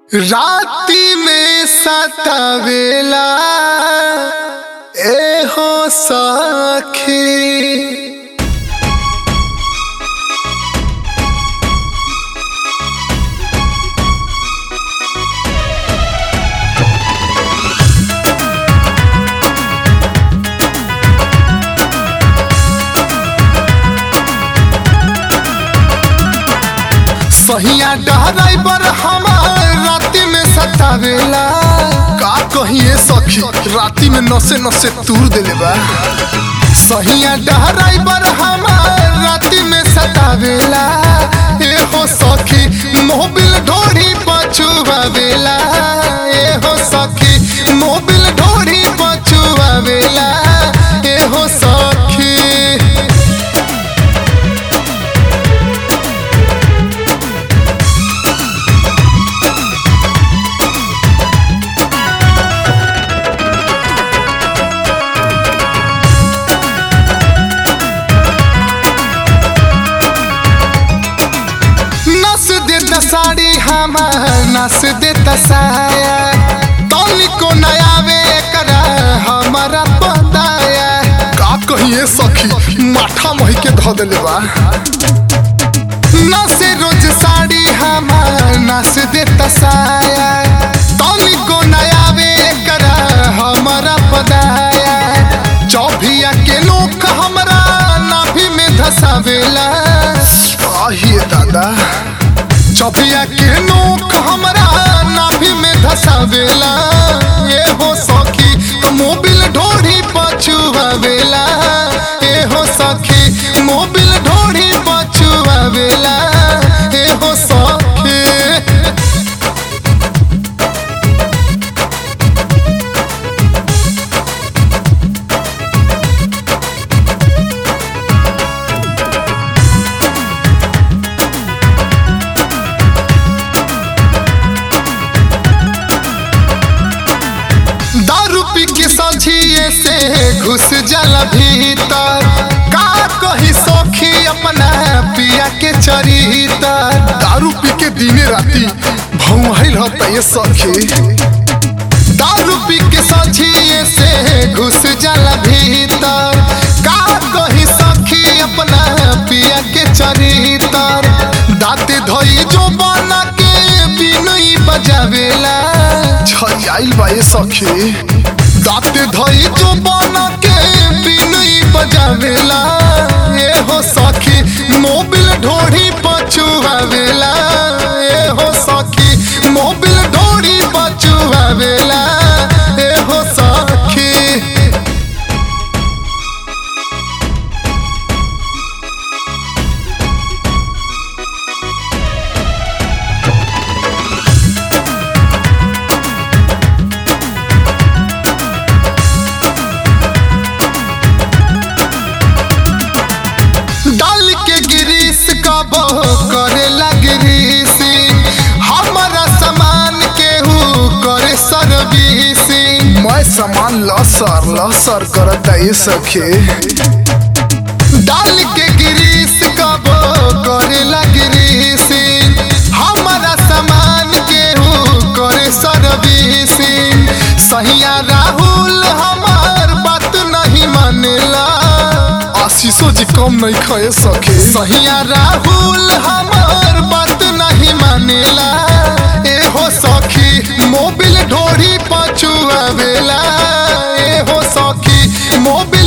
राती में सतावेला ए हो सखी सहिया डराइबर हमार राती में सतावेला का कहिए सखी राती में नसे नसे तूर देले बा सहिया डराइबर हमार राती में सतावेला ए हो सखी मोबिल ढोरी पछुआवेला ए हो सखी मोबिल ढोरी पछुआवेला ए हो सखी नस देता साड़ी हमार नस देता साया तनिको नयावे करा हमारा पदाया का कहिए सखी माथा मही के धो देले बा नस रोज साड़ी हमार नस देता साया तनिको नयावे करा हमारा पदाया चौभिया के नोक हमरा नाभि में धसावेला आहिए दादा चौभिया के नोक हमरा नाभि में धसावेला ए हो सखी तो मोबिल ढोरी पछुआवेला ए हो सखी मोबिल ढोरी पछुआवेला ए हो सखी दारू पी के सझिए से घुस जाला भीतर का कही सखी अपना पिया के चरितर दारू पी के दिने राती भौहाई रहता ये सखी दारू पी के सझिए से घुस जाला भीतर का कही सखी अपना पिया के चरितर दाते धोई जो बना के बिनुई बजावेला छजाइल बा ये सखी दाते धोई जो बना के बिनुई बजावेला ए हो सखी मोबिल ढोढ़ी पछुआवेला ए हो सखी मोबिल ढोढ़ी पछुआवेला ए हो सखी डाल के गिरीस कबो करे लगिरीसी हमारा सामान केहू करे सर्विसी मैं सामान लसर लसर करता ये सखी डाल के गिरीस कबो करे लगिरीसी हमारा सामान केहू करे सर्विसी सहिया राहुल हमार बात नहीं मानेला आशीषो जी कम नहीं खाए सके सहिया राहुल हमार बात नहीं मानेला ए हो सखी मोबिल ढोरी पछुआवेला ए हो सखी मोबिल